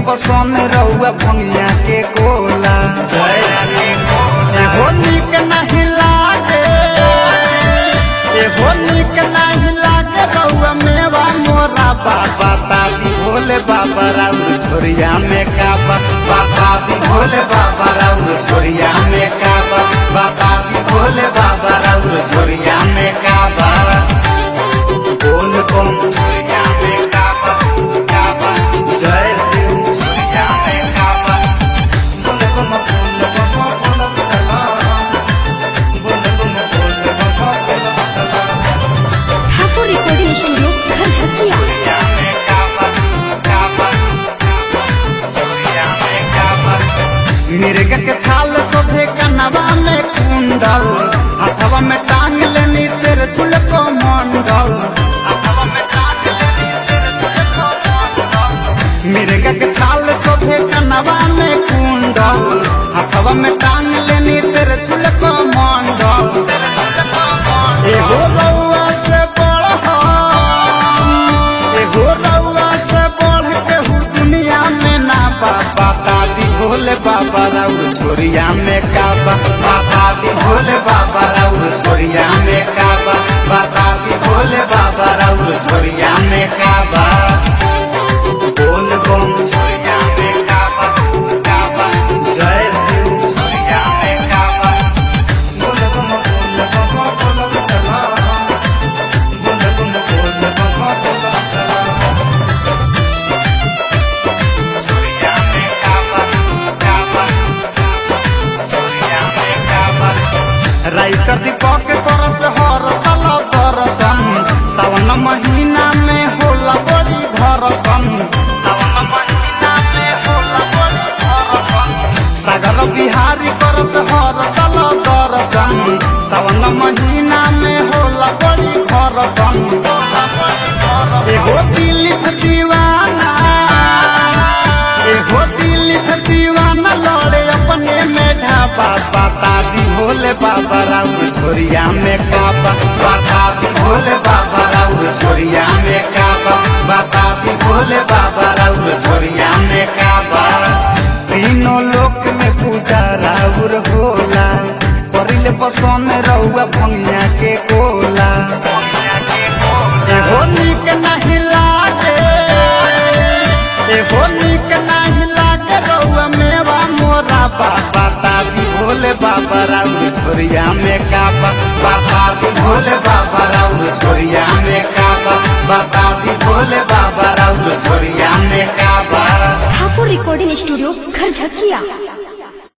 पसंद रहुआ भंगिया के कोला एगो निक नहीं लागे एगो निक नहीं लागे रहुआ मेवा मोरा बाबा दादी भोले बाबा राउर छोरिया में काबा बाबा दी भोले बाबा राउर छोरिया में काबा बाबा दी भोले बाबा राउर छोरिया में काबा बोल बम छोरिया में काबा काबा जय शिव छोरिया में काबा बोल बम बोल बम बोल बम बोल बम बोल बम ठाकुर रिकॉर्डिंग स्टूडियो घर झकिया छोरिया में काबा काबा छोरिया में काबा मिर्ग के छाल सोधे कनवा में कुंडल हाथवा में टांग लेनी तेरे चुलको मंडल हाथवा में टांग लेनी तेरे चुलको मंडल मिर्ग के छाल सोधे कनवा में कुंडल हाथवा में टांग लेनी तेरे चुलको मंडल एगो रउआ से बड़ हम एगो रउआ से बढ़ के हु दुनिया में ना बाबा दादी भोले बाबा राउर छोरिया में काबा बाबा दी भोले बाबा राउर छोरिया में काबा बाबा दी भोले बाबा राउर छोरिया में काबा बोल बम छोरिया में काबा काबा जय शिव छोरिया में काबा बोल बम बोल बम बोल बम चला बोल बम बोल बम बोल बम चला छोरिया में काबा काबा छोरिया में काबा राइटर दीपक बरस हर साल दरसन सावन महीना में होला बड़ी धरसन सावन महीना में होला बड़ी धरसन सागर बिहारी करस हर साल दरसन सावन महीना में होला बड़ी धरसन एगो दिलीप दीवाना एगो दिलीप दीवाना लड़े अपने में ढाबा बाता दी भोले बाबा राउर छोरिया में काबा बाता दी भोले बाबा राउर छोरिया में काबा बाता दी भोले बाबा राउर छोरिया में काबा तीनों लोक में पूजा राउर होला परिले पसंद रहुआ भंगिया के कोला एगो निक नहीं लागे एगो निक नहीं लागे रउआ मेवा मोरा बाबा दादी भोले बाबा राउर छोरिया में काबा बाबा दी भोले बाबा राउर छोरिया में काबा बाबा दी भोले बाबा राउर छोरिया में काबा ठाकुर रिकॉर्डिंग स्टूडियो घर झकिया